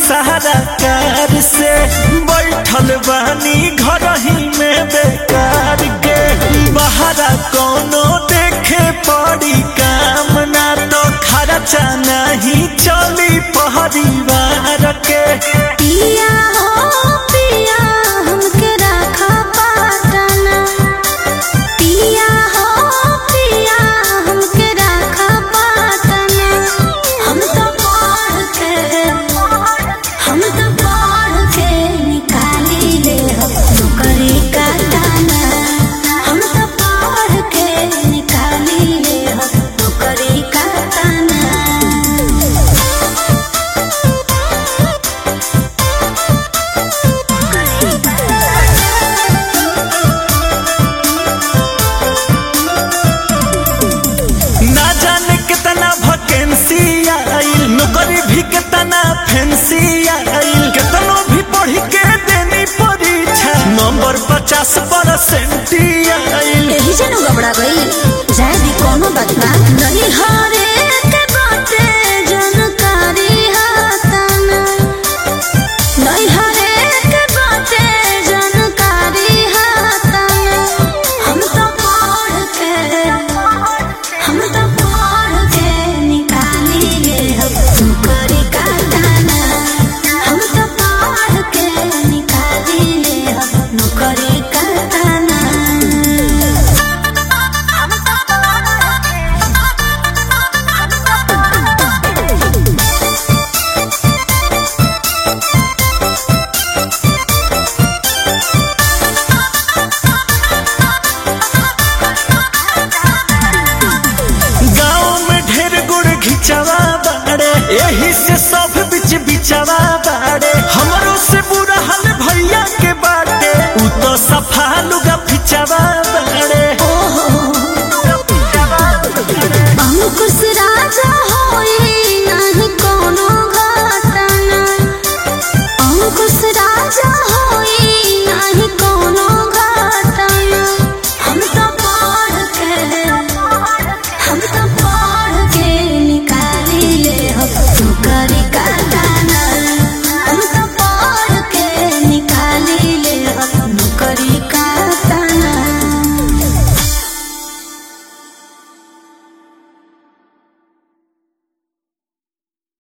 सारा कार से बैठल बानी घर ही में बेकार के बहरा कोनो देखे पड़ी काम ना तो खर्चा नहीं चली परिवार के पिया हो पिया हमके रखा पाटना पिया हो पिया हमके रखा पाटना हम तो पढ़ के हम तो पढ़ के निकाली ले नौकरी का दाना हम तो पढ़ के निकाली ले नौकरी का दाना ना जाने कितना वैकेंसी आइल नौकरी भी कितना फैंसी आइल कितनो भी पढ़ के देनी परीक्षा नंबर पचास परसेंट आइल एही से नु घबरा गई जाए भी कोनो बात ना नहीं हरे के बाटे जानकारी हाताना नहीं हरे के बाटे जानकारी हाताना हम तो पढ़ के हम तो पढ़ के निकाली ले नौकरी का दाना हम तो पढ़ के निकाली ले नौकरी का दाना गाँव में ढेर गुड़ घिचवा बाड़े यही से सब बिच बिचवा